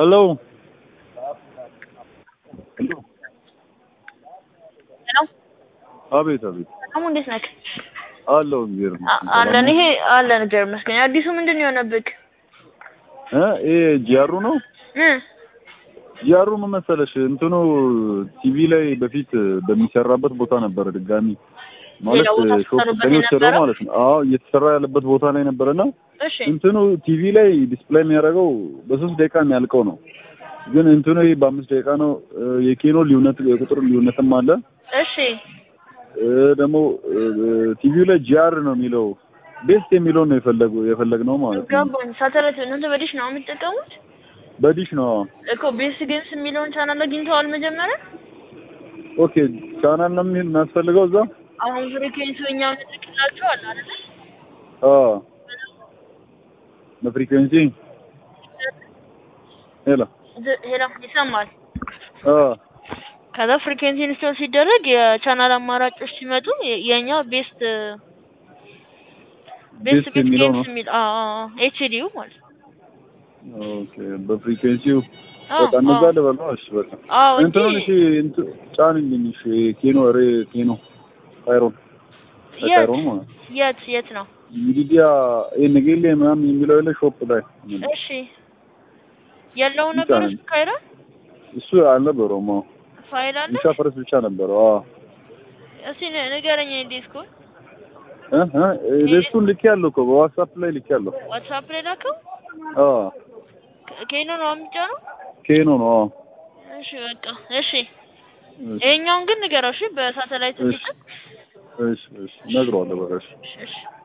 ሄሎ ሄሎ አቤት አቤት አሙ እንዴት ነህ? አለው እግዚአብሔር አ- አለን ይሄ አለን እግዚአብሔር ይመስገን። አዲሱ ምንድን ነው የሆነብህ? እ ይሄ ጂአሩ ነው እ ጂአሩ ምን መሰለሽ እንትኑ ቲቪ ላይ በፊት በሚሰራበት ቦታ ነበረ ድጋሚ ማለት ሌላ ቦታ ሾፕ ስትሰሩበት ከኔ ወሰደው የነበረው? ማለት ነው። አዎ እየተሰራ ያለበት ቦታ ላይ ነበረና እሺ እንትኑ ቲቪ ላይ ዲስፕሌይ የሚያደርገው በሶስት ደቂቃ የሚያልቀው ነው። ግን እንትኑ ይሄ በአምስት ደቂቃ ነው። እ የኬኖ ልዩነት የቁጥር ልዩነትም አለ። እሺ እ ደግሞ ቲቪው ላይ ጂአር ነው የሚለው ቤስት የሚለውን ነው የፈለጉ የፈለግነው ማለት ነው። ገባኝ። ሳተላይት እናንተ በዲሽ ነው የምትጠቀሙት? በዲሽ ነው። እኮ ቤስ ጌምስ የሚለውን ቻናል አግኝተዋል መጀመሪያ? ኦኬ ቻናል ነው የሚል የሚያስፈልገው እዛ። አሁን ፍሪኩዌንሲው እኛ ምንልክላችኋል አይደል? አዎ በፍሪኩዌንሲ ሄሎ ዝ- ሄሎ ይሰማል። አ ከዛ ፍሪኩዌንሲ ኢንስቶል ሲደረግ የቻናል አማራጮች ሲመጡ የ- የኛ ቤስት ቤስት ቤስት ቤት የሚለው ጌምስ ነው። የሚል ኤችዲው ማለት ነው። ኦኬ በፍሪኩዌንሲው አዎ፣ በቃ እነዛ አዎ። ልበለው። እሺ በቃ አዎ እንጂ እንትኑን እሺ እንትን ጫንልኝ። እሺ ኬኖ ሬ ኬኖ ካይሮን የት ካይሮን ማለት ነው። የት የት ነው? ሚዲያ የነገሌ ምናምን የሚለው የለ ሾፕ ላይ እሺ የለው ብቻ ነበር ነው። እሱ ካይራ እሱ አልነበረውም። አዎ ፋይል አለ። ብቻ ፈረስ ብቻ ነበረው። አዎ እስኪ ን- ንገረኝ ዲስኩ እ እ እሱን ልክ ያለው እኮ በዋትስአፕ ላይ ልክ ያለው። ዋትስአፕ ላይ ላከው። አዎ ከ- ከኖ ነው የሚጫነው። ኬኖ ነው። አዎ እሺ በቃ እሺ። እሺ ይሄኛውን ግን ንገረው እሺ፣ በሳተላይት እሺ እንዲጠቅ እሺ እሺ እነግረዋለሁ በቃ እሺ እሺ እሺ